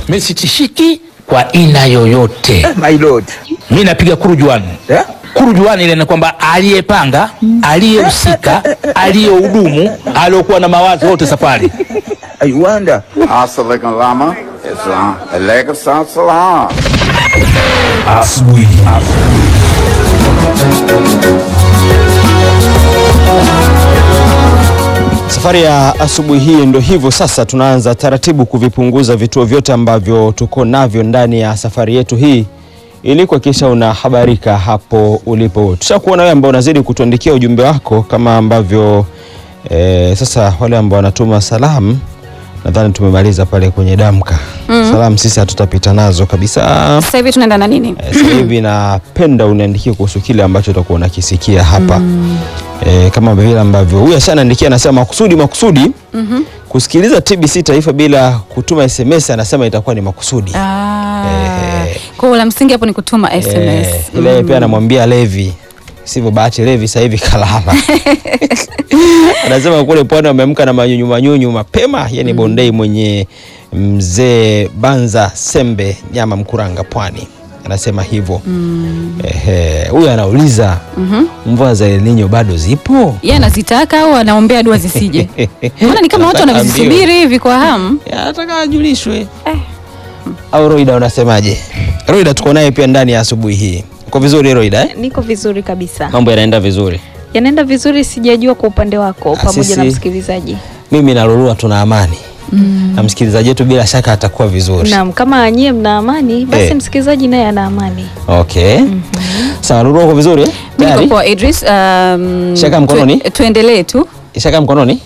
Mimi sitishiki kwa aina yoyote. My lord. Mimi napiga kurujuani. Eh? Kurujuani ile ni kwamba aliyepanga, aliyehusika, aliyehudumu, aliyokuwa na mawazo wote safari. I wonder. Assalamualaikum lama. Islam. Alaikum salam. Asubuhi. Safari ya asubuhi hii ndo hivyo sasa, tunaanza taratibu kuvipunguza vituo vyote ambavyo tuko navyo ndani ya safari yetu hii ili kuhakikisha unahabarika hapo ulipo. Tushakuona wewe ambao unazidi kutuandikia ujumbe wako kama ambavyo eh, sasa wale ambao wanatuma salamu nadhani tumemaliza pale kwenye damka. Salamu sisi hatutapita nazo kabisa. Sasa hivi tunaenda na nini? Eh, Sasa hivi napenda uniandikie kuhusu kile ambacho utakuwa unakisikia hapa eh, kama vile ambavyo huyu ashanaandikia anasema makusudi makusudi kusikiliza TBC Taifa bila kutuma SMS anasema itakuwa ni makusudi. Ah, Eh. kwa hiyo la msingi hapo ni kutuma SMS. Eh, ile pia anamwambia Levi sivyo bahati Levi sasa hivi kalala. Anasema kule pwani wameamka na manyunyu manyunyu mapema, yani bondei mwenye mzee Banza Sembe nyama Mkuranga pwani anasema hivyo. Ehe, huyu anauliza mvua za El Nino bado zipo? Yeye anazitaka au anaombea dua zisije? Maana ni kama watu Nataka wanavizisubiri hivi kwa hamu. Ya, Nataka ajulishwe. Au Roida unasemaje? Roida tuko naye pia ndani ya asubuhi hii. Uko vizuri Roida eh? Niko vizuri kabisa, Mambo yanaenda vizuri. yanaenda vizuri. Sijajua kwa upande wako Ah, pamoja sisi- na msikilizaji. Mimi na Lulua tuna amani na msikilizaji wetu bila shaka atakuwa vizuri. Naam, kama nyie mna amani, basi Eh. msikilizaji naye ana amani. Okay. Sawa, Lulua uko vizuri eh? Mimi Tayari? niko poa Idris. Um, Shaka mkononi? tu- tuendelee tu. Ishaka mkononi?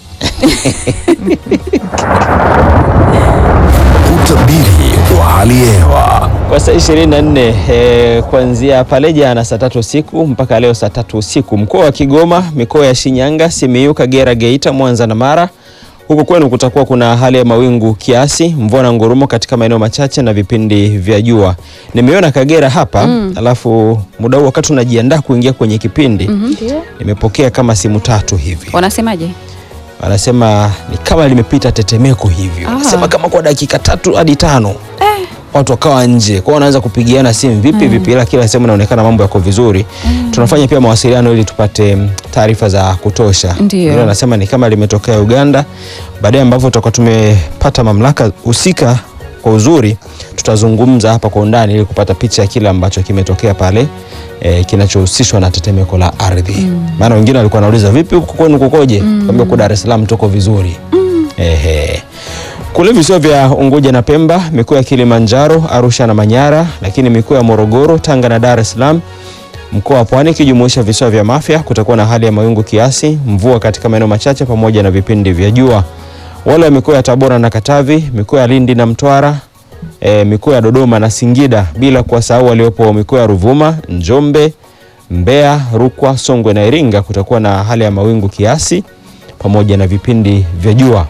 Utabiri wa hali ya hewa. Kwa saa 24 eh, kuanzia pale jana saa tatu usiku mpaka leo saa tatu usiku, mkoa wa Kigoma, mikoa ya Shinyanga, Simiyu, Kagera, Geita, Mwanza na Mara. Huku kwenu kutakuwa kuna hali ya mawingu kiasi, mvua na ngurumo katika maeneo machache na vipindi vya jua. Nimeona Kagera hapa alafu muda huu wakati unajiandaa kuingia kwenye kipindi nimepokea kama simu tatu hivi Wanasemaje? wanasema ni kama limepita tetemeko hivyo, Ah. wanasema kama kwa dakika tatu hadi tano watu wakawa nje kwao, wanaanza kupigiana simu vipi vipi, ila kila sehemu inaonekana mambo yako vizuri. Tunafanya pia mawasiliano ili tupate mm, taarifa za kutosha. Ndio. Ila wanasema ni kama limetokea Uganda, baadaye ambavyo tutakuwa tumepata mamlaka husika kwa uzuri, tutazungumza hapa kwa undani ili kupata picha ya kile ambacho kimetokea pale eh, kinachohusishwa na tetemeko la ardhi. Maana wengine walikuwa wanauliza vipi huku kwenu kukoje? Kwambia huko Dar es Salaam tuko vizuri. Ehe. Kule visiwa vya Unguja na Pemba, mikoa ya Kilimanjaro, Arusha na Manyara, lakini mikoa ya Morogoro, Tanga na Dar es Salaam, mkoa wa Pwani ikijumuisha visiwa vya Mafia, kutakuwa na hali ya mawingu kiasi, mvua katika maeneo machache pamoja na vipindi vya jua. Wale wa mikoa ya Tabora na Katavi, mikoa ya Lindi na Mtwara, e, mikoa ya Dodoma na Singida, bila kuwasahau waliopo mikoa ya Ruvuma, Njombe, Mbeya, Rukwa, Songwe na Iringa, kutakuwa na hali ya mawingu kiasi pamoja na vipindi vya jua.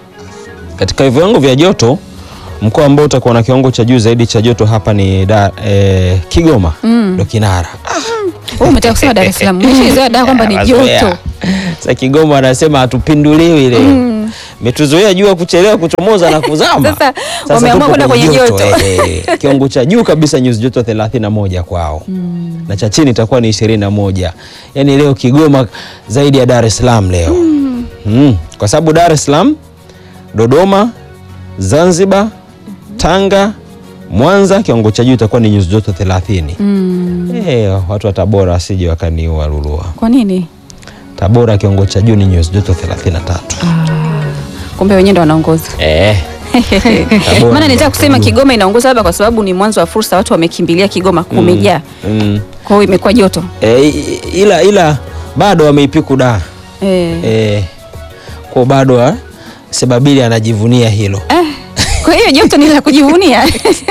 Katika viwango vya joto, mkoa ambao utakuwa na kiwango cha juu zaidi cha joto hapa ni da, eh, Kigoma ndo kinara. Wewe umetaka kusema Dar es Salaam. Umeshaizoea da kwamba ni Mazoea. joto. Sasa Kigoma anasema hatupinduliwi leo. Metuzoea jua kuchelewa kuchomoza na kuzama. Sasa wameamua tupo kwenda kwenye joto. eh, eh. Kiwango cha juu kabisa nyuzi joto 31 kwao. Na cha chini itakuwa ni 21. Yaani leo Kigoma zaidi ya Dar es Salaam leo. Mm. Kwa sababu Dar es Salaam, Dodoma, Zanzibar, Tanga, Mwanza kiwango cha juu itakuwa ni nyuzi joto 30. Eh, watu wa Tabora wasije wakaniua Lulua. Kwa nini? Tabora kiwango cha juu ni nyuzi joto 33. Kumbe wenyewe ndo wanaongoza. Eh. Tabora Maana nitaka ndo kusema juu. Kigoma inaongoza labda kwa sababu ni mwanzo wa fursa, watu wamekimbilia Kigoma, kumejaa. Mm. Kwa hiyo imekuwa joto. Eh, i- ila ila bado wameipiku da. Eh. Eh. Kwa bado ha? Sebabili anajivunia hilo. Kwa hiyo joto ni la kujivunia.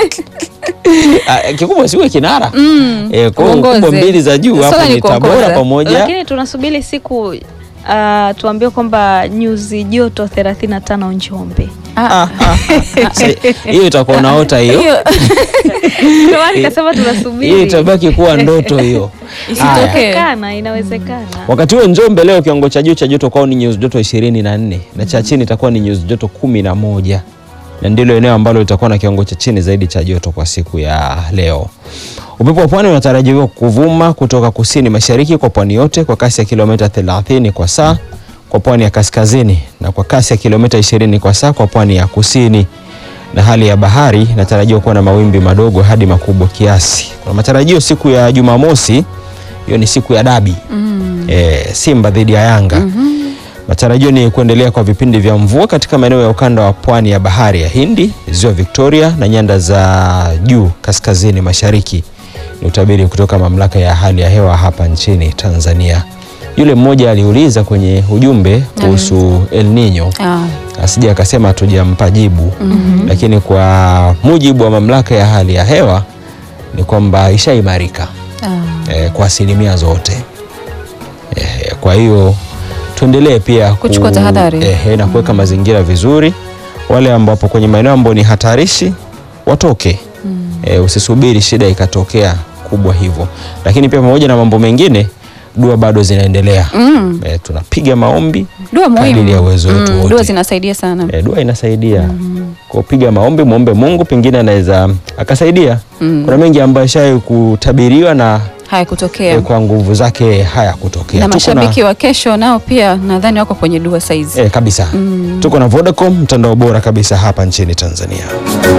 Ah, kikubwa siwe kinara. Mm. Eh, kwa hiyo Uongoze. kubwa mbili za juu Swala hapo ni ni Tabora kuongoza. pamoja. Lakini tunasubiri siku uh, tuambiwe kwamba nyuzi joto 35 Njombe. Ah, ah, ah. Se- Hiyo itakuwa unaota hiyo. Hiyo Ndio maana nikasema Hiyo tunasubiri. itabaki kuwa ndoto hiyo. Haya. isitokee. Inawezekana, inawezekana. Wakati huo Njombe leo kiwango cha juu cha joto kwao ni nyuzi joto ishirini na nne na cha chini itakuwa ni nyuzi joto kumi na moja. na ndilo eneo ambalo litakuwa na kiwango cha chini zaidi cha joto kwa siku ya leo. Upepo wa pwani unatarajiwa kuvuma kutoka kusini mashariki kwa pwani yote kwa kasi ya kilomita 30 kwa saa kwa pwani ya kaskazini na kwa kasi ya kilomita 20 kwa saa kwa pwani ya kusini, na hali ya bahari inatarajiwa kuwa na mawimbi madogo hadi makubwa kiasi. Kuna matarajio siku ya Jumamosi, hiyo ni siku ya dabi e, Simba dhidi ya Yanga. Matarajio ni kuendelea kwa vipindi vya mvua katika maeneo ya ukanda wa pwani ya bahari ya Hindi, ziwa Victoria na nyanda za juu kaskazini mashariki. Ni utabiri kutoka mamlaka ya hali ya hewa hapa nchini Tanzania. Yule mmoja aliuliza kwenye ujumbe kuhusu El Nino Ah, asije akasema hatujampa jibu lakini kwa mujibu wa mamlaka ya hali ya hewa ni kwamba ishaimarika ah. eh, kwa asilimia zote eh, kwa hiyo tuendelee pia ku- Kuchukua tahadhari. eh, na kuweka mazingira vizuri. Wale ambapo kwenye maeneo ambayo ni hatarishi watoke eh, usisubiri shida ikatokea kubwa hivyo, lakini pia pamoja na mambo mengine dua bado zinaendelea Mm. eh, tunapiga maombi Dua muhimu. kadiri ya uwezo wetu Mm, wote. Dua zinasaidia sana. E, dua inasaidia kwa kupiga maombi, muombe Mungu, pengine anaweza akasaidia. Kuna mengi ambayo shai kutabiriwa na Haya kutokea. e, kwa nguvu zake haya kutokea. na Tuko mashabiki wa kesho nao pia nadhani wako kwenye dua saizi. e, kabisa tuko na Vodacom, mtandao bora kabisa hapa nchini Tanzania.